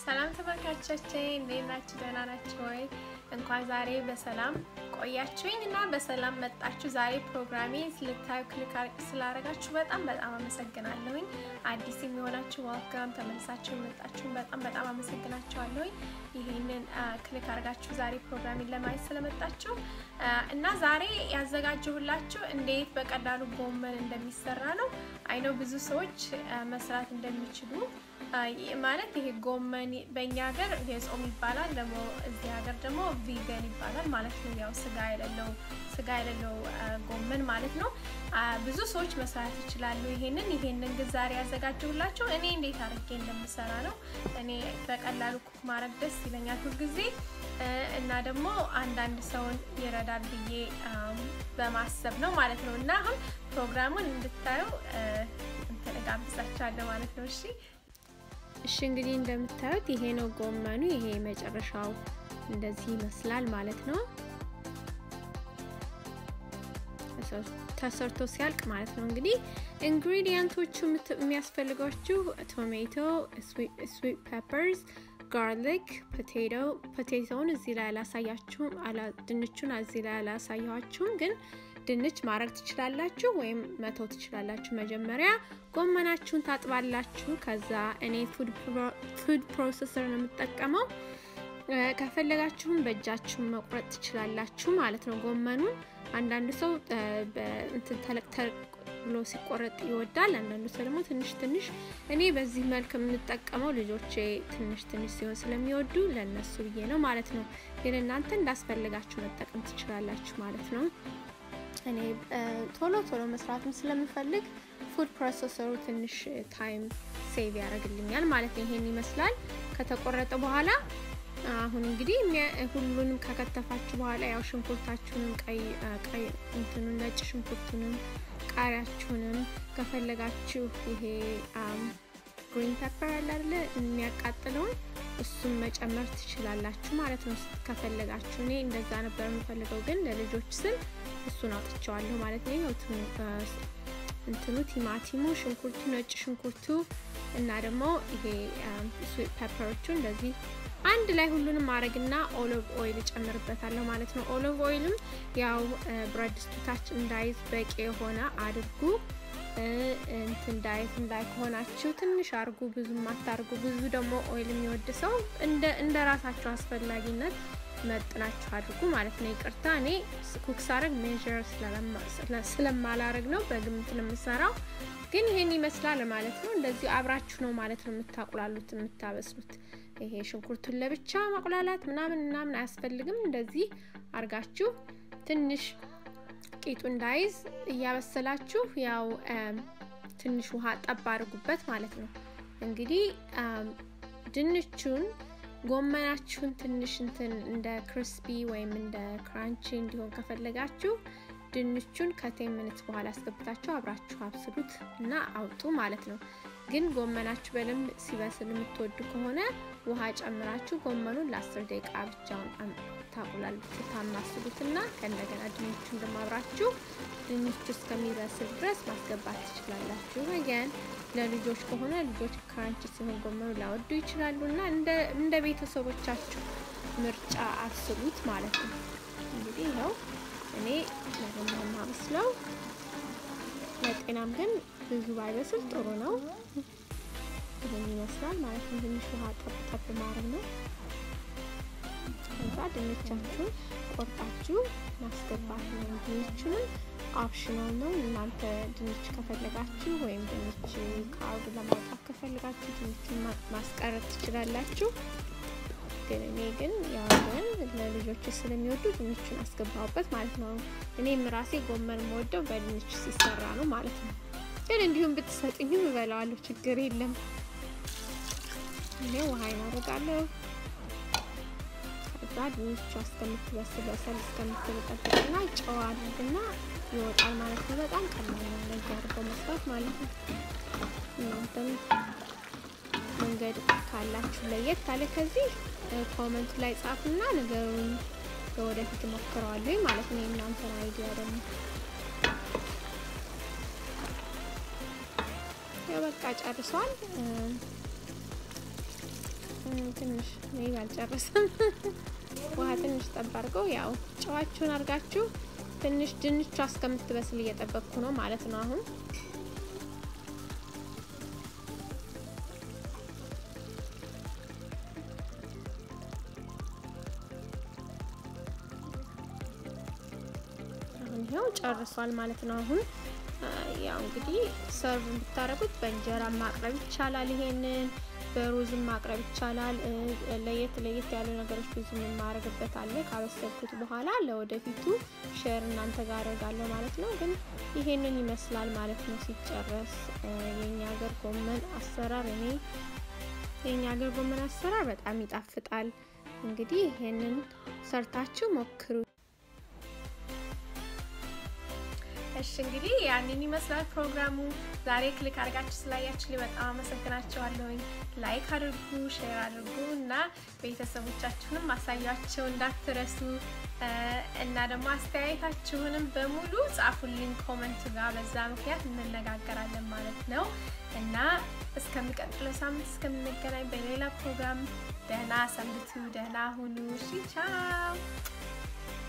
ሰላም ተመልካቾቼ እንዴት ናችሁ? ደህና ናችሁ ወይ? እንኳን ዛሬ በሰላም ቆያችሁኝ እና በሰላም መጣችሁ። ዛሬ ፕሮግራሜ ልታዩ ክሊክ ስላደረጋችሁ በጣም በጣም አመሰግናለሁኝ። አዲስ የሚሆናችሁ ዋልካም፣ ተመልሳችሁ የመጣችሁ በጣም በጣም አመሰግናችኋለሁኝ። ይሄንን ክሊክ አድርጋችሁ ዛሬ ፕሮግራሜን ለማየት ስለመጣችሁ እና ዛሬ ያዘጋጀሁላችሁ እንዴት በቀላሉ ጎመን እንደሚሰራ ነው። አይነው ብዙ ሰዎች መስራት እንደሚችሉ ማለት ይሄ ጎመን በእኛ ሀገር የጾም ይባላል፣ ደግሞ እዚህ ሀገር ደግሞ ቪገን ይባላል ማለት ነው። ያው ስጋ የሌለው ስጋ የሌለው ጎመን ማለት ነው። ብዙ ሰዎች መስራት ይችላሉ። ይሄንን ይሄንን ግን ዛሬ ያዘጋጀሁላችሁ እኔ እንዴት አድርጌ እንደምሰራ ነው። እኔ በቀላሉ ኩክ ማድረግ ደስ ይለኛል ሁልጊዜ እና ደግሞ አንዳንድ ሰውን ይረዳል ብዬ በማሰብ ነው ማለት ነው። እና አሁን ፕሮግራሙን እንድታዩ እንትን ጋብዛችኋለሁ ማለት ነው። እሺ እሺ እንግዲህ እንደምታዩት ይሄ ነው ጎመኑ። ይሄ መጨረሻው እንደዚህ ይመስላል ማለት ነው። ተሰርቶ ሲያልቅ ማለት ነው። እንግዲህ ኢንግሪዲየንቶቹ የሚያስፈልጓችሁ ቶሜቶ፣ ስዊት ፔፐርስ፣ ጋርሊክ፣ ፖቴቶ ፖቴቶውን እዚህ ላይ አላሳያችሁም፣ ድንቹን እዚህ ላይ አላሳያችሁም ግን ድንች ማድረግ ትችላላችሁ ወይም መተው ትችላላችሁ። መጀመሪያ ጎመናችሁን ታጥባላችሁ። ከዛ እኔ ፉድ ፕሮሰሰር ነው የምጠቀመው። ከፈለጋችሁም በእጃችሁን መቁረጥ ትችላላችሁ ማለት ነው ጎመኑን። አንዳንድ ሰው እንትን ተለቅ ተለቅ ብሎ ሲቆረጥ ይወዳል። አንዳንዱ ሰው ደግሞ ትንሽ ትንሽ። እኔ በዚህ መልክ የምንጠቀመው ልጆቼ ትንሽ ትንሽ ሲሆን ስለሚወዱ ለእነሱ ብዬ ነው ማለት ነው። ግን እናንተ እንዳስፈልጋችሁ መጠቀም ትችላላችሁ ማለት ነው። እኔ ቶሎ ቶሎ መስራትም ስለምፈልግ ፉድ ፕሮሰሰሩ ትንሽ ታይም ሴቭ ያደርግልኛል ማለት ነው። ይሄን ይመስላል ከተቆረጠ በኋላ። አሁን እንግዲህ ሁሉንም ከከተፋችሁ በኋላ ያው ሽንኩርታችሁንም ቀይ ቀይ እንትኑን ነጭ ሽንኩርቱንም ቃሪያችሁንም ከፈለጋችሁ ይሄ ግሪን ፔፐር አለ አይደለ የሚያቃጥለውን እሱም መጨመር ትችላላችሁ ማለት ነው ከፈለጋችሁ። እኔ እንደዛ ነበር የምፈልገው ግን ለልጆች ስል እሱን አውጥቸዋለሁ ማለት ነው። እንትኑ ቲማቲሙ፣ ሽንኩርቱ፣ ነጭ ሽንኩርቱ እና ደግሞ ይሄ ስዊት ፔፐሮቹ እንደዚህ አንድ ላይ ሁሉንም ማድረግና ኦሊቭ ኦይል እጨምርበታለሁ ማለት ነው። ኦሊቭ ኦይልም ያው ብረት ድስቱ ታች እንዳይዝ በቂ የሆነ አድርጉ። እንትን ዳይት እንዳይ ከሆናችሁ ትንሽ አርጉ፣ ብዙም አታርጉ። ብዙ ደግሞ ኦይል የሚወድ ሰው እንደ ራሳችሁ አስፈላጊነት መጥናችሁ አድርጉ ማለት ነው። ይቅርታ እኔ ኩክ ሳረግ ሜዥር ስለማላረግ ነው፣ በግምት ነው የምሰራው። ግን ይሄን ይመስላል ማለት ነው። እንደዚህ አብራችሁ ነው ማለት ነው የምታቁላሉት የምታበስሉት። ይሄ ሽንኩርቱን ለብቻ ማቁላላት ምናምን ምናምን አያስፈልግም። እንደዚህ አርጋችሁ ትንሽ ቂጡ እንዳይዝ እያበሰላችሁ ያው ትንሽ ውሃ ጠብ አድርጉበት ማለት ነው። እንግዲህ ድንቹን ጎመናችሁን ትንሽ እንትን እንደ ክሪስፒ ወይም እንደ ክራንቺ እንዲሆን ከፈለጋችሁ ድንቹን ከቴን ሚኒትስ በኋላ አስገብታችሁ አብራችሁ አብስሉት እና አውጡ ማለት ነው። ግን ጎመናችሁ በደንብ ሲበስል የምትወዱ ከሆነ ውሃ ጨምራችሁ ጎመኑን ለአስር ደቂቃ ብቻውን ታቁላሉት ታማስሉት እና ከእንደገና ድንቹን ደግሞ አብራችሁ ድንቹ እስከሚበስል ድረስ ማስገባት ትችላላችሁ። ወገን ለልጆች ከሆነ ልጆች ክራንች ሲሆን ጎመኑ ላወዱ ይችላሉ እና እንደ ቤተሰቦቻችሁ ምርጫ አስሉት ማለት ነው። እንግዲህ ይኸው እኔ ለጎመን ማበስለው ለጤናም ግን ብዙ ባይበስል ጥሩ ነው። ይህን ይመስላል ማለት ነው። ትንሽ ውሃ ጠብ ጠብ ማድረግ ነው። ከዛ ድንቻችሁን ቆርጣችሁ ማስገባት ነው። ድንቹንም ኦፕሽናል ነው። እናንተ ድንች ከፈለጋችሁ ወይም ድንች ከአርቡ ለማውጣት ከፈለጋችሁ ድንቹን ማስቀረት ትችላላችሁ። ግን እኔ ግን ያው ግን ለልጆች ስለሚወዱ ድንቹን አስገባሁበት ማለት ነው። እኔም ራሴ ጎመን የምወደው በድንች ሲሰራ ነው ማለት ነው። ግን እንዲሁም ብትሰጥኝም እበላዋለሁ፣ ችግር የለም። እኔ ውሃ እናደርጋለሁ። ከዛ ድንቹ እስከምትበስል በሰል እስከምትበጠብጥና ጨው አድርግና ይወጣል ማለት ነው። በጣም ቀላል ነው እንደዚህ አድርጎ መስራት ማለት ነው። እናንተም መንገድ ካላችሁ ለየት ካለ ከዚህ ኮመንት ላይ ጻፉና ነገሩን ለወደፊት እሞክረዋለሁ ማለት ነው። የእናንተን አይዲያ ደግሞ ያው በቃ ጨርሷል። ትንሽ ሜቢ አልጨረሰም። ውሃ ትንሽ ጠብ አድርገው ያው ጨዋችሁን አድርጋችሁ ትንሽ ድንቿ እስከምትበስል እየጠበቅኩ ነው ማለት ነው አሁን ይኸው ጨርሷል ማለት ነው። አሁን ያው እንግዲህ ሰርቭ ብታረጉት በእንጀራ ማቅረብ ይቻላል። ይሄንን በሩዝም ማቅረብ ይቻላል። ለየት ለየት ያሉ ነገሮች ብዙ የማረግበት አለ። ካበሰልኩት በኋላ ለወደፊቱ ሼር እናንተ ጋር አደርጋለሁ ማለት ነው። ግን ይሄንን ይመስላል ማለት ነው ሲጨረስ የኛ ሀገር ጎመን አሰራር። እኔ የኛ ሀገር ጎመን አሰራር በጣም ይጣፍጣል። እንግዲህ ይሄንን ሰርታችሁ ሞክሩ። እሺ እንግዲህ ያንን ይመስላል ፕሮግራሙ። ዛሬ ክሊክ አድርጋችሁ ስላያችሁ በጣም አመሰግናችኋለሁኝ። ላይክ አድርጉ፣ ሼር አድርጉ እና ቤተሰቦቻችሁንም ማሳያቸው እንዳትረሱ እና ደግሞ አስተያየታችሁንም በሙሉ ጻፉልኝ ኮመንት ጋር። በዛ ምክንያት እንነጋገራለን ማለት ነው እና እስከሚቀጥለው ሳምንት እስከምንገናኝ በሌላ ፕሮግራም ደህና ሰንብቱ፣ ደህና ሁኑ። እሺ ቻው።